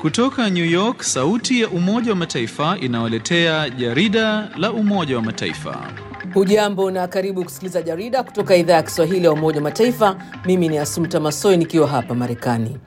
Kutoka New York, sauti ya Umoja wa Mataifa inawaletea jarida la Umoja wa Mataifa. Hujambo na karibu kusikiliza jarida kutoka idhaa ya Kiswahili ya Umoja wa Mataifa. Mimi ni Asumta Masoi nikiwa hapa Marekani.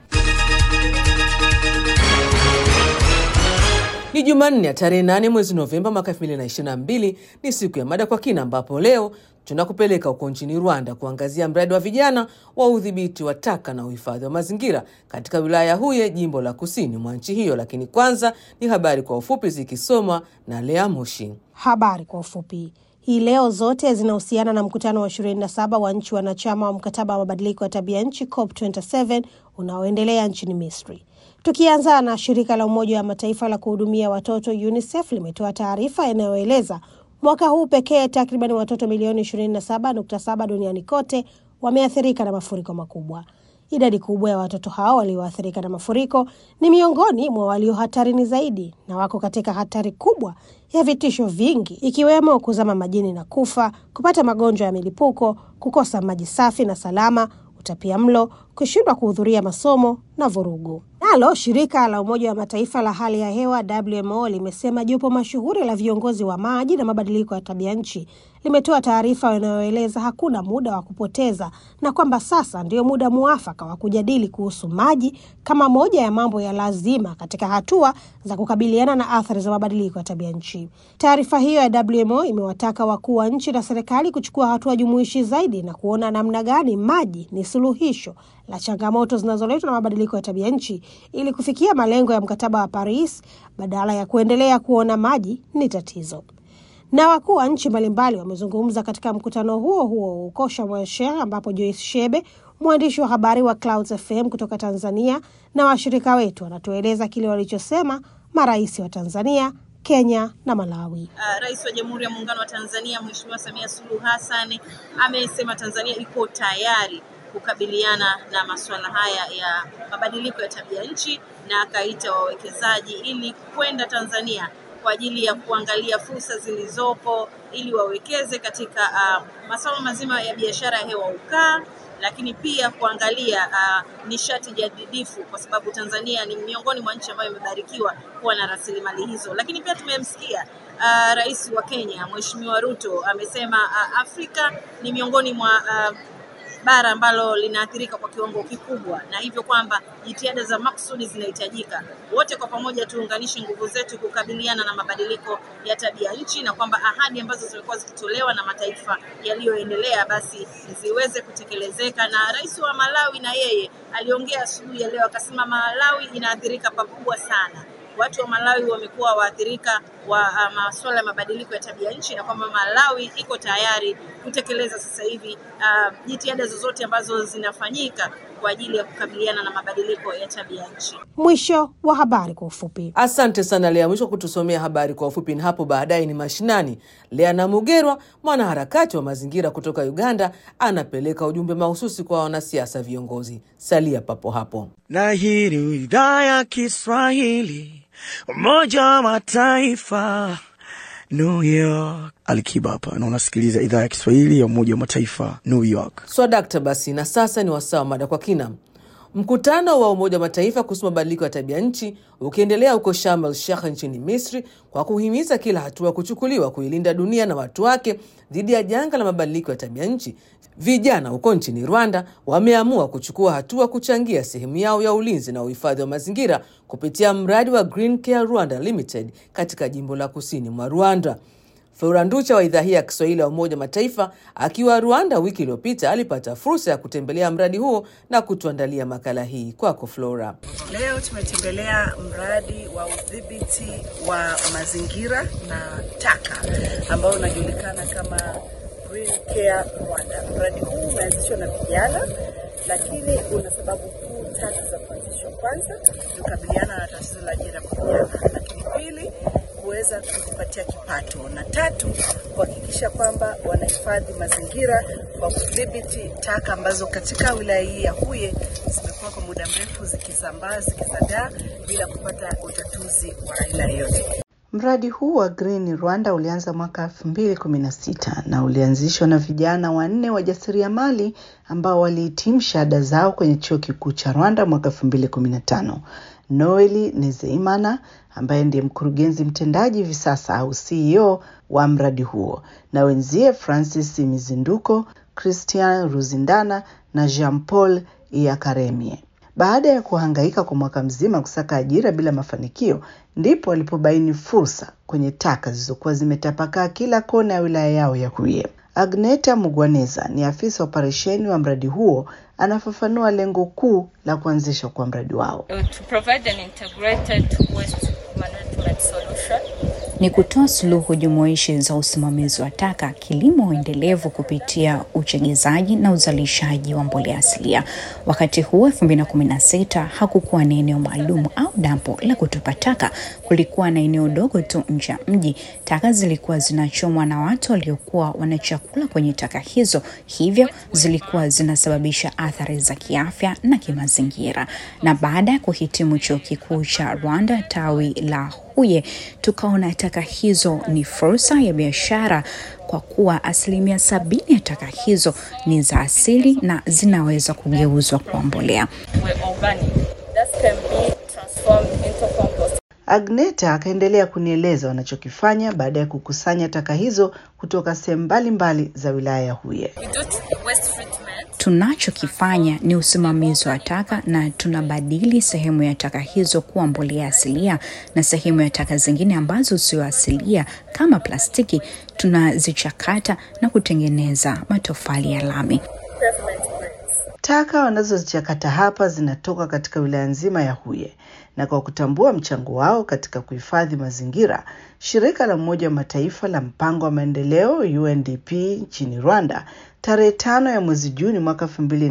Ni Jumanne ya tarehe 8 mwezi Novemba mwaka 2022. Ni siku ya mada kwa kina, ambapo leo tunakupeleka huko nchini Rwanda kuangazia mradi wa vijana wa udhibiti wa taka na uhifadhi wa mazingira katika wilaya ya Huye, jimbo la kusini mwa nchi hiyo. Lakini kwanza ni habari kwa ufupi zikisomwa na Lea Moshi. Habari kwa ufupi hii leo zote zinahusiana na mkutano wa 27 wa nchi wanachama wa mkataba wa mabadiliko ya tabia nchi COP27 unaoendelea nchini Misri. Tukianza na shirika la Umoja wa Mataifa la kuhudumia watoto UNICEF limetoa taarifa inayoeleza mwaka huu pekee takriban watoto milioni 27.7 duniani kote wameathirika na mafuriko makubwa. Idadi kubwa ya watoto hao walioathirika na mafuriko ni miongoni mwa walio hatarini zaidi na wako katika hatari kubwa ya vitisho vingi ikiwemo kuzama majini na kufa, kupata magonjwa ya milipuko, kukosa maji safi na salama, utapia mlo, kushindwa kuhudhuria masomo na vurugu. Nalo shirika la Umoja wa Mataifa la hali ya hewa WMO limesema jopo mashuhuri la viongozi wa maji na mabadiliko ya tabia nchi limetoa taarifa inayoeleza hakuna muda wa kupoteza na kwamba sasa ndio muda muafaka wa kujadili kuhusu maji kama moja ya mambo ya lazima katika hatua za kukabiliana na athari za mabadiliko ya tabia nchi. Taarifa hiyo ya WMO imewataka wakuu wa nchi na serikali kuchukua hatua jumuishi zaidi na kuona namna gani maji ni suluhisho la changamoto zinazoletwa na mabadiliko ya tabia nchi ili kufikia malengo ya mkataba wa Paris badala ya kuendelea kuona maji ni tatizo. Na wakuu wa nchi mbalimbali wamezungumza katika mkutano huo huo huko Sharm el Sheikh, ambapo Joyce Shebe, mwandishi wa habari wa Clouds FM kutoka Tanzania, na washirika wetu wanatueleza kile walichosema marais wa Tanzania, Kenya na Malawi. Uh, Rais wa Jamhuri ya Muungano wa Tanzania Mheshimiwa Samia Suluhu Hassan amesema Tanzania iko tayari kukabiliana na masuala haya ya mabadiliko ya tabia nchi na akaita wawekezaji ili kwenda Tanzania kwa ajili ya kuangalia fursa zilizopo ili wawekeze katika uh, masuala mazima ya biashara ya hewa ukaa, lakini pia kuangalia uh, nishati jadidifu kwa sababu Tanzania ni miongoni mwa nchi ambayo imebarikiwa kuwa na rasilimali hizo. Lakini pia tumemsikia uh, Rais wa Kenya Mheshimiwa Ruto amesema uh, Afrika ni miongoni mwa uh, bara ambalo linaathirika kwa kiwango kikubwa, na hivyo kwamba jitihada za maksudi zinahitajika. Wote kwa pamoja tuunganishe nguvu zetu kukabiliana na mabadiliko ya tabia nchi, na kwamba ahadi ambazo zimekuwa zikitolewa na mataifa yaliyoendelea basi ziweze kutekelezeka. Na rais wa Malawi na yeye aliongea asubuhi ya leo akasema Malawi inaathirika pakubwa sana watu wa Malawi wamekuwa waathirika wa uh, masuala ya mabadiliko ya tabia nchi na kwamba Malawi iko tayari kutekeleza sasa hivi uh, jitihada zozote ambazo zinafanyika kwa ajili ya kukabiliana na mabadiliko ya tabia nchi. Mwisho wa habari kwa ufupi. Asante sana Lea Mwisho kutusomea habari kwa ufupi, na hapo baadaye ni mashinani. Lea Namugerwa, mwanaharakati wa mazingira kutoka Uganda, anapeleka ujumbe mahususi kwa wanasiasa viongozi. Salia papo hapo. Na hii ni idhaa ya Kiswahili Umoja wa Mataifa, New York. Alikiba hapa na unasikiliza idhaa ya Kiswahili ya Umoja wa Mataifa, New York. Swadakta. Basi na sasa ni wasaa wa mada kwa kina. Mkutano wa Umoja wa Mataifa kuhusu mabadiliko ya tabia nchi ukiendelea huko Sharm el Sheikh nchini Misri, kwa kuhimiza kila hatua kuchukuliwa kuilinda dunia na watu wake dhidi ya janga la mabadiliko ya tabia nchi. Vijana huko nchini Rwanda wameamua kuchukua hatua kuchangia sehemu yao ya ulinzi na uhifadhi wa mazingira kupitia mradi wa Green Care Rwanda Limited katika jimbo la kusini mwa Rwanda. Flora Nducha wa idhaa hii ya Kiswahili ya Umoja Mataifa akiwa Rwanda wiki iliyopita alipata fursa ya kutembelea mradi huo na kutuandalia makala hii. Kwako Flora. Leo tumetembelea mradi wa udhibiti wa mazingira na taka ambao unajulikana kama Green Care Rwanda. Mradi huu umeanzishwa na vijana, lakini una sababu kuu tatu za kuanzishwa. Kwanza ni kukabiliana na tatizo la ajira kwa vijana, lakini pili kuweza kujipatia kipato, na tatu kuhakikisha kwamba wanahifadhi mazingira kwa kudhibiti taka ambazo katika wilaya hii ya Huye zimekuwa kwa muda mrefu zikisambaa zikizagaa bila kupata utatuzi wa aina yoyote. Mradi huu wa Green Rwanda ulianza mwaka 2016 na ulianzishwa na vijana wanne wajasiriamali ambao walihitimu shahada zao kwenye chuo kikuu cha Rwanda mwaka 2015 Noeli Nezeimana ambaye ndiye mkurugenzi mtendaji hivi sasa au CEO wa mradi huo na wenzie Francis Mizinduko, Christian Ruzindana na Jean Paul Iakaremie. Baada ya kuhangaika kwa mwaka mzima kusaka ajira bila mafanikio, ndipo walipobaini fursa kwenye taka zilizokuwa zimetapakaa kila kona ya wilaya yao ya Huye. Agneta Mugwaneza ni afisa operesheni wa mradi huo, anafafanua lengo kuu la kuanzishwa kwa mradi wao. to provide an integrated waste management solution ni kutoa suluhu jumuishi za usimamizi wa taka, kilimo endelevu kupitia uchegezaji na uzalishaji wa mbolea asilia. Wakati huo 2016 hakukuwa na eneo maalum au dampo la kutupa taka. Kulikuwa na eneo dogo tu nje ya mji. Taka zilikuwa zinachomwa na watu waliokuwa wanachakula kwenye taka hizo, hivyo zilikuwa zinasababisha athari za kiafya na kimazingira. Na baada ya kuhitimu chuo kikuu cha Rwanda tawi la Huye, tukaona taka hizo ni fursa ya biashara kwa kuwa asilimia sabini ya taka hizo ni za asili na zinaweza kugeuzwa kuwa mbolea. were organic that can be transformed into compost. Agneta akaendelea kunieleza wanachokifanya baada ya kukusanya taka hizo kutoka sehemu mbalimbali za wilaya ya Huye. We do t- waste treatment Tunachokifanya ni usimamizi wa taka na tunabadili sehemu ya taka hizo kuwa mbolea asilia na sehemu ya taka zingine ambazo sio asilia kama plastiki tunazichakata na kutengeneza matofali ya lami. pavement bricks. Taka wanazozichakata hapa zinatoka katika wilaya nzima ya Huye, na kwa kutambua mchango wao katika kuhifadhi mazingira, shirika la Umoja wa Mataifa la mpango wa maendeleo UNDP nchini Rwanda tarehe tano ya mwezi Juni mwaka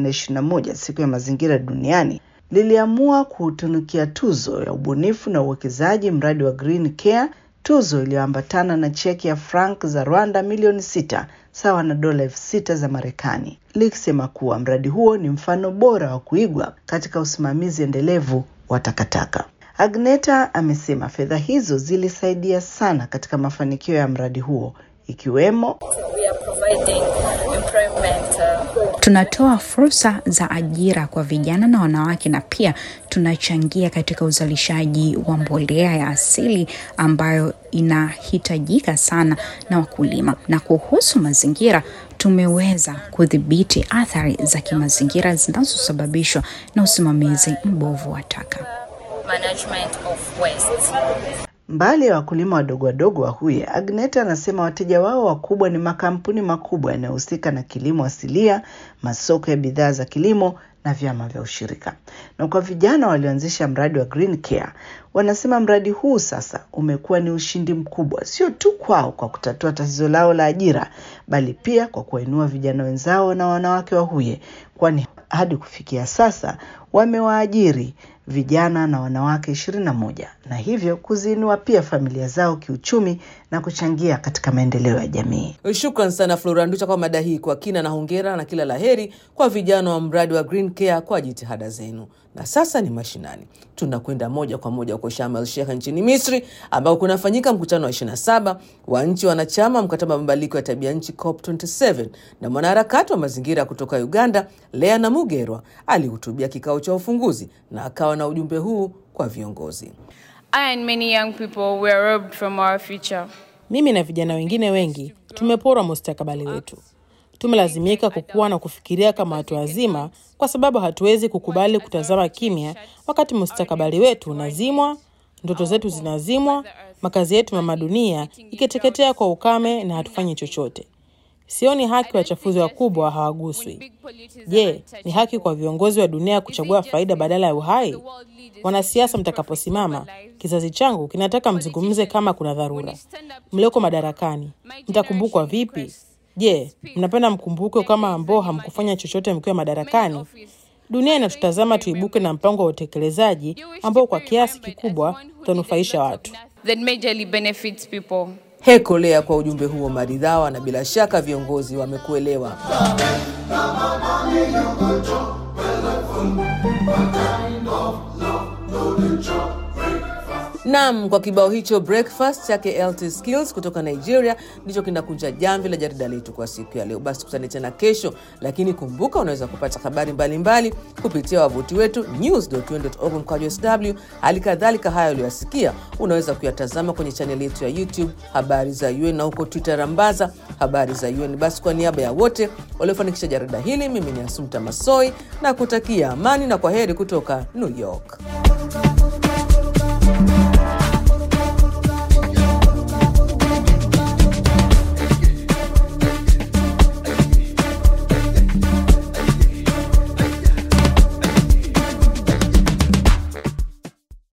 2021 siku ya mazingira duniani liliamua kuutunukia tuzo ya ubunifu na uwekezaji mradi wa Green Care, tuzo iliyoambatana na cheki ya frank za Rwanda milioni sita sawa na dola elfu sita za Marekani, likisema kuwa mradi huo ni mfano bora wa kuigwa katika usimamizi endelevu wa takataka. Agneta amesema fedha hizo zilisaidia sana katika mafanikio ya mradi huo ikiwemo We are providing employment uh, Tunatoa fursa za ajira kwa vijana na wanawake na pia tunachangia katika uzalishaji wa mbolea ya asili ambayo inahitajika sana na wakulima. Na kuhusu mazingira, tumeweza kudhibiti athari za kimazingira zinazosababishwa na usimamizi mbovu wa taka. management of waste. Mbali ya wakulima wadogo wadogo wa Huye, Agneta anasema wateja wao wakubwa ni makampuni makubwa yanayohusika na kilimo asilia, masoko ya bidhaa za kilimo na vyama vya ushirika. Na kwa vijana walioanzisha mradi wa Green Care, wanasema mradi huu sasa umekuwa ni ushindi mkubwa, sio tu kwao kwa kutatua tatizo lao la ajira, bali pia kwa kuwainua vijana wenzao na wanawake wa Huye, kwani hadi kufikia sasa wamewaajiri vijana na wanawake ishirini na moja na hivyo kuziinua pia familia zao kiuchumi na kuchangia katika maendeleo ya jamii. Shukran sana Flora Nducha kwa mada hii kwa kina, na hongera na kila laheri kwa vijana wa mradi wa Green Care kwa jitihada zenu. Na sasa ni mashinani, tunakwenda moja kwa moja huko Sharm el Sheikh nchini Misri, ambao kunafanyika mkutano wa 27 wa nchi wanachama mkataba wa mabadiliko ya tabia nchi COP27, na mwanaharakati wa mazingira kutoka Uganda Lea Namugerwa alihutubia kikao cha ufunguzi na akawa na ujumbe huu kwa viongozi. I and many young people were robbed from our future. Mimi na vijana wengine wengi tumeporwa mustakabali wetu. Tumelazimika kukua na kufikiria kama watu wazima, kwa sababu hatuwezi kukubali kutazama kimya wakati mustakabali wetu unazimwa, ndoto zetu zinazimwa, makazi yetu mama dunia ikiteketea kwa ukame na hatufanyi chochote. Sioni haki wachafuzi wakubwa hawaguswi. Je, ni haki kwa viongozi wa dunia kuchagua faida badala ya uhai? Wanasiasa mtakaposimama, kizazi changu kinataka mzungumze kama kuna dharura. Mlioko madarakani, mtakumbukwa vipi? Je, mnapenda mkumbukwe kama ambao hamkufanya chochote mkiwa madarakani? Dunia inatutazama tuibuke na mpango wa utekelezaji ambao kwa kiasi kikubwa utanufaisha watu. That majorly benefits people. Heko Lea kwa ujumbe huo maridhawa, na bila shaka viongozi wamekuelewa. Nam, kwa kibao hicho breakfast chake LT Skills kutoka Nigeria ndicho kinakunja jamvi la jarida letu kwa siku ya leo. Basi tukutane tena kesho, lakini kumbuka, unaweza kupata habari mbalimbali kupitia wavuti wetu news.un.org mkwaju sw. Hali kadhalika haya uliyoyasikia unaweza kuyatazama kwenye chaneli yetu ya YouTube habari za UN na huko Twitter rambaza habari za UN. Basi kwa niaba ya wote waliofanikisha jarida hili, mimi ni Asumta Masoi na kutakia amani na kwa heri kutoka New York.